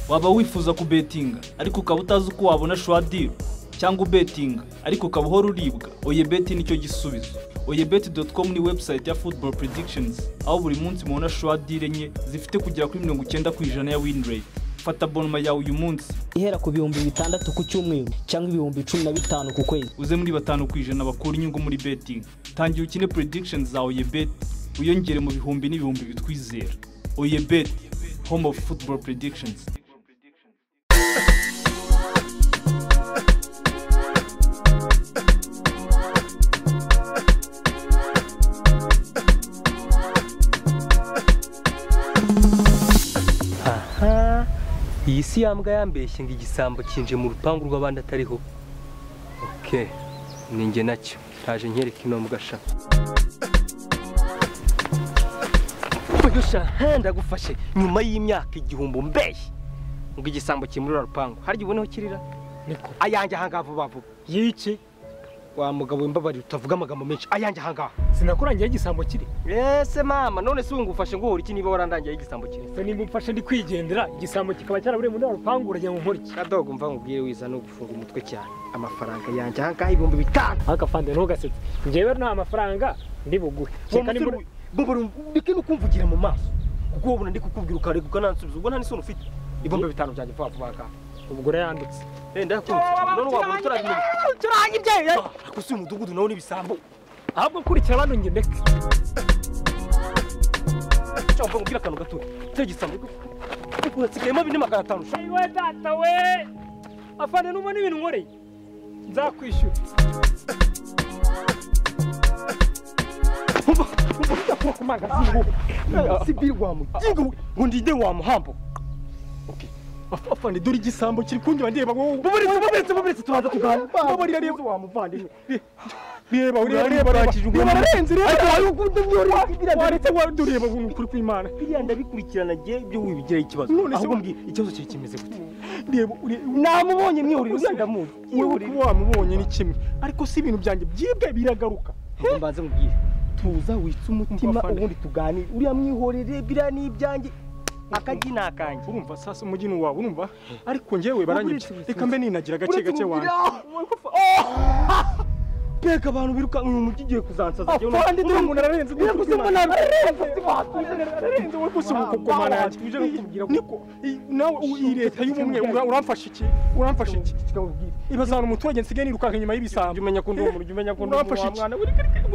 waba wifuza kubetinga ariko ukaba utazi uko wabona shuwadiro cyangwa ubetinga ariko ukaba uhora uribwa oyebeti nicyo gisubizo oyebeti doti komu ni webusayiti ya futuboro predikishonizi aho buri munsi mubona shuwadire enye zifite kugera kuri mirongo icyenda ku ijana ya winireti fata bonoma yawe uyu munsi ihera ku bihumbi bitandatu ku cyumweru cyangwa ibihumbi cumi na bitanu ku kwezi uze muri batanu ku ijana bakura inyungu muri betingi tangira ukine predikishonizi za oyebeti wiyongere mu bihumbi n'ibihumbi bitwizera oyebeti home of football predictions aha iyi si yambwa yambeshye ngo igisambo kinje mu rupangu rw'abandi atariho oke ninjye nacyo ntaje nkwereka ino mbwasha sha ndagufashe nyuma y'imyaka igihumbi mbeshyi ngo igisambo kimurira rupangu harya ubone aho kirira ayanjye ahangaha vuba vuba yiki wa mugabo wimbabarira utavuga amagambo menshi ayanjye ahangaha sinakurangiye igisambo kiri ese mama none se wungufashe ngo uhora iki niba warandangiye igisambo kiri se nimba umfashe ndi kwigendera igisambo kikaba cyaraburiye muri rupangu urajya mu nkuriki kadogo mva nkubwire wiza no gufunga umutwe cyane amafaranga yanjye ahangaha ibihumbi bitanu ariko fande ntugasetse njyewe nta mafaranga ndi buguhe uwo Kereka nimba- musore ndeke no kumvugira mu maso kuko ubona ndi kukubwira ukareka ukanansubiza ubwo nta n'isoni ufite ibihumbi bitanu byanjye vuba vuba ngaha ubwo urayandutse wenda yakunze none wabona turabimenya turangi ibyayo ariko si uyu mudugudu nawo n'ibisambo ahubwo kurikira abandi njye ndeke cyangwa mva nkubwire akantu gatoya cya gisambo hasigayemo bine magana atanu sha. we data we afande n'ubona ibintu nkoreye nzakwishyura Umva, umva udakora ku magazingo. Sibiri wamuginga we, ngo ndinde wamuhambo. Okay. Afa- Afande dore igisambo kiri kundeba ndeba wowe. Buburitse buburitse buburitse tubanza tuganira. Babarira reba wamuvandimwe. Reba ureba reba rakije umuntu. Bararenze reba. Ariko wari ukunde byori biriya. waretse warudureba ukuntu kuri kw'imana Biriya ndabikurikirana ngiye ibyo wibigiraho ikibazo. None se Ahubwo wa- mbwira ikibazo kiri kimeze gute. reba ure- Namubonye mwihuriro sandamuzi. wewe kuba wamubonye ni kimwe ariko si ibintu byanjye byibwe biragaruka ngo mbanze mubwire tuza witse umutima Afande. ubundi tuganire uriya mwihorere biriya ni ibyanjye akajya ni akanjye urumva sasa umugini wawe urumva ariko njyewe baranyibye Uburitse, reka mbe ninagira gake gake wanjye mbega abantu birukanka uyu mujyi ugiye kuzansaza afande dore umuntu ararenze Yego, se mbona ararenze, ararenze wowe gusa umukokomana yanjye Tuje gukubwira ngo- niko i- nawe u- iyi leta y'ubumwe ura- uramfasha iki uramfasha iki ibazana umuturage nsigaye nirukanka inyuma y'ibisambo umenya ko ndi umuntu jya umenya ko ndi umuntu Urafashe wa iki? mwana we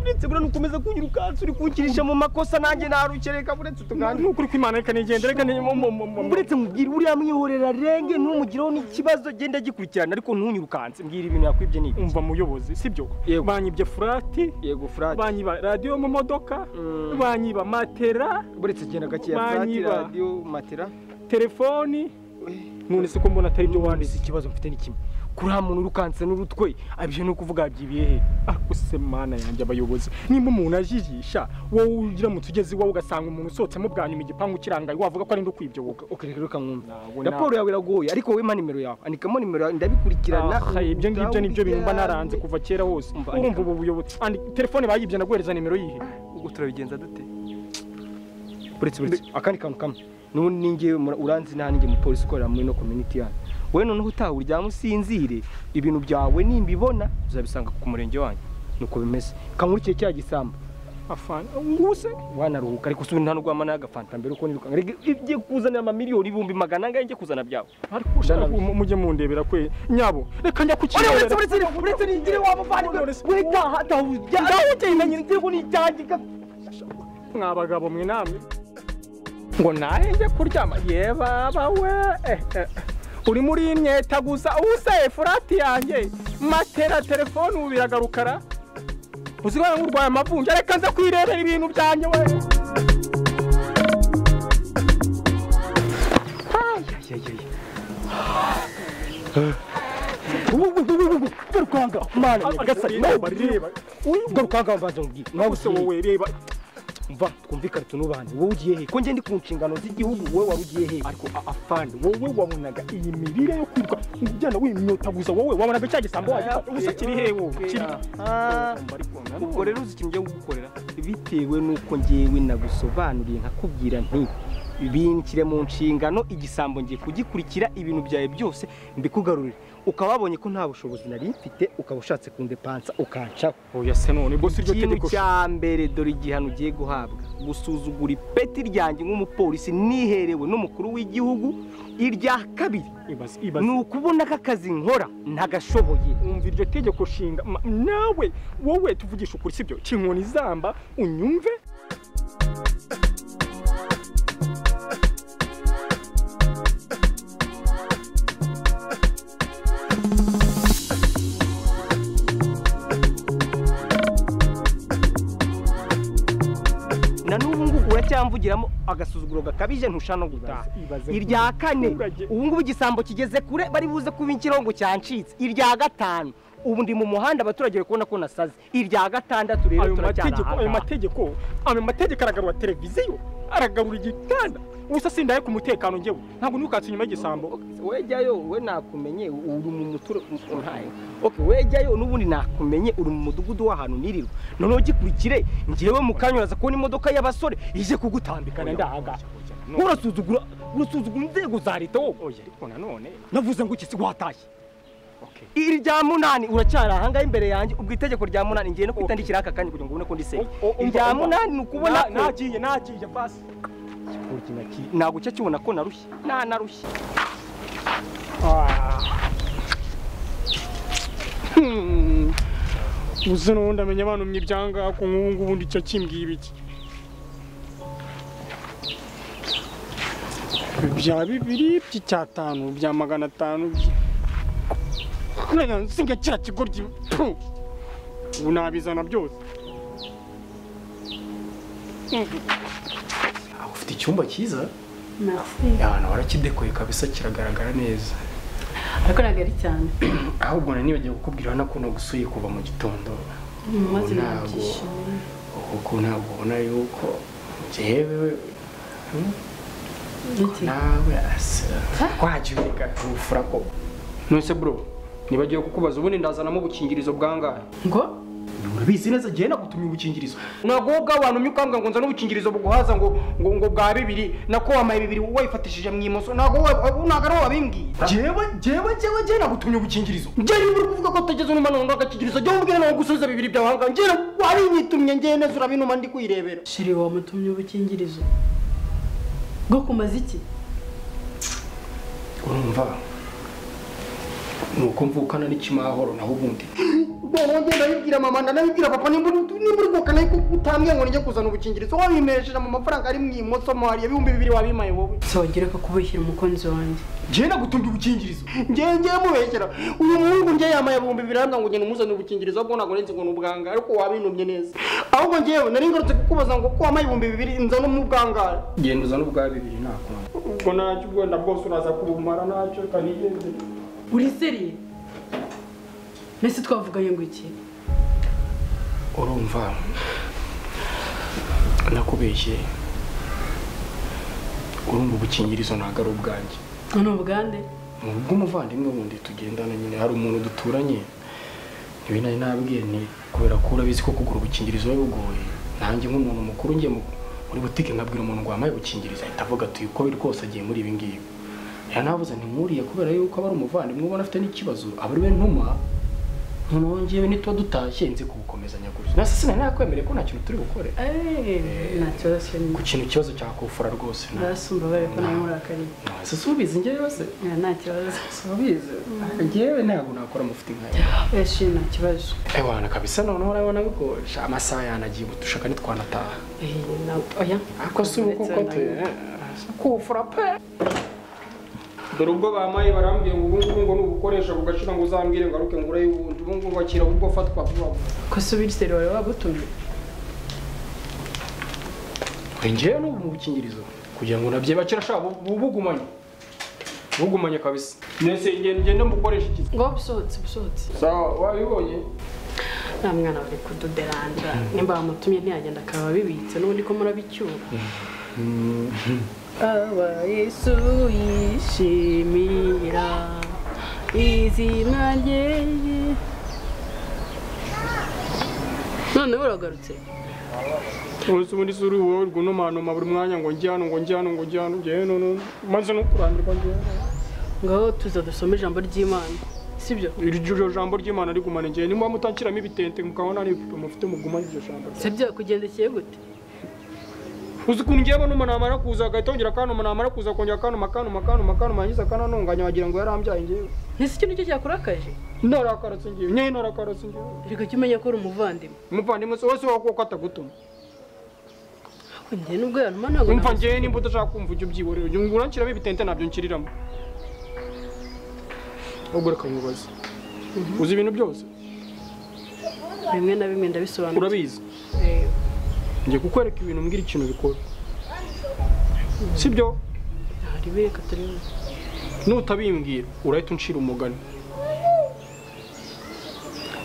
uretse buriya nukomeza kunyirukansa uri kunkirisha mu makosa nanjye narukereka uretse ni utuganira ukuri kw'imana reka nigendere reka ni- mu- mu- mu- mu- uretse mubwira uriya mwihorera renge ntumugireho n'ikibazo genda gikurikirana ariko ntunyirukanse mbwira ibintu yakwibye ni umva muyobozi sibyo Yego. banyibye furati yego furati banyiba radiyo mu modoka Mm. banyiba matera uretse genda gakeya furati Banyiba. radiyo matera telefoni none se ko mbona atari ibyo wanditse wanditse ikibazo mfite ni kimwe kuri muntu urukanse n'urutwe abije ni ukuvuga byibiye he ariko se mana yanjye abayobozi nimba umuntu ajijisha wowe ugira mu tugezi iwawe ugasanga umuntu usohotsemo bwa nyuma igipangu kirangaye wavuga ko ari ndo kwibyoboka ukareka reka mwumva Ntabwo na- raporo yawe iragoye ariko wowe mpa nimero yawe andikamo nimero yawe ndabikurikirana Ah, ibyo ngibyo nibyo bintu mba naranze kuva kera hose Umva, urumva ubu buyobozi andi telefone bayibye naguhereza nimero yihe ubwo turabigenza dute buretse buretse akandi kantu kamwe n'ubundi ninjye mura- uranzi nta ninjye umupolisi ukorera muri no community yanyu wowe noneho utaha uryama usinzire ibintu byawe nimbibona uzabisanga ku murenge wanyu nuko bimeze kankurikire cya gisambo afana ubu se wanaruhuka ariko usubiye nta n'urwama n'agafanta mbere uko nirukanka rege ibyo kuzanira amamiliyoni ibihumbi magana angahe njye kuzana byawe ariko ushaka Ndanabizi. mu- mujye mundebera kwe nyabo reka njya ku Ore uretse kirebera. uretse uretse nigire wa muvandimwe we taha taha ujya aho ugenda nyirizego ni ijyanjye mwa bagabo mwe namwe ngo nahe njye kuryama ye baba we eh, eh. uri muri imyeta gusa ubuse furati yanjye matera telefone ubu biragarukara uzibona nk'urwaye amavunja reka nze kwirebera ibintu byanjye we garukanga mana agasari garukanga mbanza mubwire nawe ubuse wowe reba mva twumvikane tunubane wowe ugiye he ko njye ndi ku nshingano z'igihugu wowe wari ugiye he ariko a- afande wowe wabonaga iyi mirire yo kwiruka ugenda wimyota gusa wowe wabonaga cya gisambo wagifata ubuse kiri he wowe kiri ubwo rero uzi ikintu ugiye gukorera bitewe n'uko ngewe nagusobanuriye nkakubwira nti binshyire mu nshingano igisambo ngiye kugikurikira ibintu byawe byose mbikugarurire ukaba wabonye ko nta bushobozi nari mfite ukaba ushatse kundepansa ukancaho oya se none bose iryo ikintu tegeko cya mbere dore igihano ugiye guhabwa gusuzugura ipeti ryanjye nk'umupolisi niherewe n'umukuru w'igihugu irya kabiri ibaze ibaze ni ukubona ko akazi nkora ntagashoboye umva iryo tegeko nshinga ma- nawe wowe tuvugisha ukuri sibyo kinkoni izamba unyumve na n'ubu ngubu uracyamvugiramo agasuzuguro gakabije ntushaka no gutaha Ibaze- irya kane Umuturage. ubu ngubu igisambo kigeze kure bari buze kuba ikirongo cyancitse irya gatanu ubu ndi mu muhanda abaturage bari kubona ko nasaze irya gatandatu rero ayo turacyari mategeko ayo aha ngaha. mategeko ayo mategeko aragarura televiziyo aragarura igitanda ubusa sindaye ku mutekano njyewe ntabwo ntukatse inyuma y'igisambo we jyayo we nakumenye uri mu muturage okay we jyayo n'ubundi nakumenye uri mu mudugudu w'ahantu nirirwa noneho gikurikire ngewe mu kanya uraza kubona imodoka y'abasore ije kugutambikana ndahaga urasuzugura urasuzugura inzego za leta wowe oya ariko nanone navuze ngo iki si watashye okay iri rya munani uracyari ahangaha imbere yanjye ubwo itegeko rya munani ngiye no kwitandikira aka kanya kugira ngo ubone ko ndisenya O- o- umva, irya umva. munani ni ukubona Na- nagiye nagiye basi ntabwo ucya kibona ko narushye nanarushye Hmm. uzi n'ubundi amenya abantumye ibyangako nk'ubu ngubu ndi cyo kimbwiba iki bya bibiri by'icyatanu bya magana atanu by- Kurega nsinga kiriya kigoryi pfu! ubu nabizana byose ufite icyumba cyiza Merci. ahantu warakidekoye kabisa kiragaragara neza Ariko ntabwo ari cyane. ahubwo na nibagiwe kukubwira na ko nagusuye kuva mu gitondo Ubu maze Ntabwo. nabyishimiye. kuko ntabwo ubona yuko njyewe hmm, Iki? nawe asa wagiye ugafura ko nonese bro nibagiwe kukubaza ubundi ndazanamo ubukingirizo bwangahe Ngo urabizi neza njyewe nagutumye ubukingirizo ntabwo wowe ubwawe wantumye ukambwira ngo nzane ubukingirizo buguhaza ngo ngo ngo bwa bibiri nako wamaye bibiri wayifatishije mu imoso ntabwo wowe ntabwo ari wowe wabimbwiye njyewe njyewe njyewe njyewe nagutumye ubukingirizo njyewe niba uri kuvuga ko utageze unumana ngo agakingirizo njyewe umbwire nawe gusubiza bibiri byawe ahangaha njyewe warinyitumye njyewe neza urabinuma ndi kuyirebera shiri wamutumye ubukingirizo. Bwo kumaza iki? urumva nuko mvukana n'ikimahoro naho ubundi ubwo njye ndabibwira mama ndanabibwira papa nimba uri nimba uri bwukana ariko utambwiye ngo nijye kuzana ubukingirizo wabimesheje mu mafaranga ari mu imoso mwari ibihumbi bibiri wabimaye wowe Sawugereka kubeshyira umukunzi wanjye. njyewe nagutunga ubukingirizo njyewe njyewe mubeshyera uyu muhungu njyewe yamaye ibihumbi bibiri arambwira ngo ngenda umuzanire ubukingirizo ahubwo ntabwo nzi ngo ni ubwanga ariko wabintumye neza ahubwo njyewe nari ngarutse kukubaza ngo ko wamaye ibihumbi bibiri nzane mu bwangare genda uzane ubwa bibiri ntakuntu ubwo nacyo ubwenda bwose uraza kubumara nacyo kanigenze Uri seriye? Mbese twavuganye ngo iki? urumva nakubeshye urumva ubukingirizo ntabwo ari ubwanjye Ni ubugande? ni ubw'umuvandimwe wundi tugendana nyine hari umuntu duturanye ibi nari nabwiye ni kubera ko urabizi ko kugura ubukingirizo biba bigoye nanjye nk'umuntu mukuru njye mu- muri butike nkabwira umuntu ngo wamaye ubukingirizo ahita avuga ati uko biri kose agiye muri ibi ngibi rero navuze ntinkuriye kubera yuko aba ari umuvandimwe ubona afite n'ikibazo aba ari we ntuma noneho ngewe nituba dutashye nzi kubukomezanya gutyo nasi sinari nakwemereye ko nta kintu turi bukore Eh, natoroshye ni. ku kintu ikibazo cyakufura rwose nta- Barasumba bari ko nawe urakariye. nta- se subizi ngewe se Eh, Nta kibazo. subize ngewe ntabwo nakora amafuti nkayo Eh, shiri nta kibazo. Ewana kabisa noneho urabona bikoresha amasaha yanagiye gutushaka ntitwanataha Eh, na- oya. ariko si ubu kuko te kufura pe dore ubwo bamaye barambwiye ngo ubu ngubu ngo ni ubukoresha ugashira ngo uzambwire ngo aruke ngo uraye ubundi ubu ngubu bakira ubwo fatwa vuba vuba Ko subira seri wari wagutumye? ngewe n'ubu mu bukingirizo kugira ngo nabye bakira shaka bugumanye bugumanye kabisa nese ngende ngende mbukoresha iki Ngo busohotse busohotse. sawa wabibonye nta mwana bari kudoderanja nimba bamutumye ntiyagenda akaba abibitse n'ubundi ko murabicyura aba yesu yishimira izina rye noneho uragarutse umunsi ubundi si uri wowe gunomanoma buri mwanya ngo njye hano ngo njye hano ngo njye hano njye hano hano. maze no kurambirwa njye ngaho tuza dusome ijambo ry'imana sibyo iryo jambo ry'imana rigumana njye niba mutanshyiramo ibitente mukabona hari ibipupe mufite mugumane iryo jambo sibyo kugendekeye gute uzi ukuntu ngiye abona umuntu namara kuza agahita yongera akanuma namara kuza akongera akanuma akanuma akanuma akanuma yagize akananunganya wagira ngo yarambyaye ngewe ntese ikintu cyo cyakurakaje narakaratse ngewe nyewe narakaratse ngewe reka jya umenya ko uri umuvandimwe umuvandimwe se wese wakuko atagutuma njye nubwo yaruma ntabwo umva ngewe nimba udashaka kumva ujya ubyiborera ujya uranshyiramo ibitente ntabyo nshyiriramo ahubwo reka nkubaze uzi ibintu byose bimwe na bimwe ndabisobanura urabizi ngiye kukwereka ibintu mbwira ikintu bikora sibyo hari bireka turebe nutabimbwira urahita uncira umugani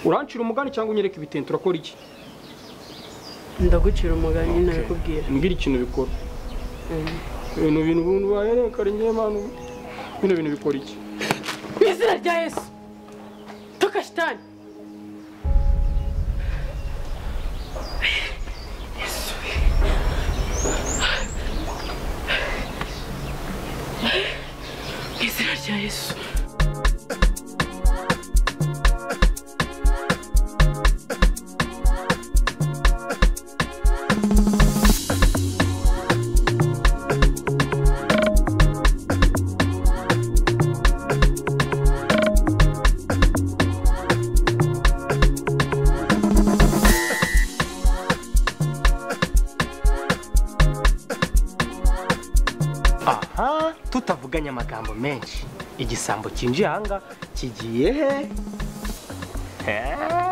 urancira umugani cyangwa unyereka ibitente urakora iki ndagucira umugani ntabikubwira mbwira ikintu bikora ibintu bintu ubundi bayereka ari nyemana bino bintu bikora iki mu izina rya yesu tuka shitani mu izina rya yesu aha tutavuganye amagambo menshi igisambo cyinjiye ahangaha kigiye he Eeeh.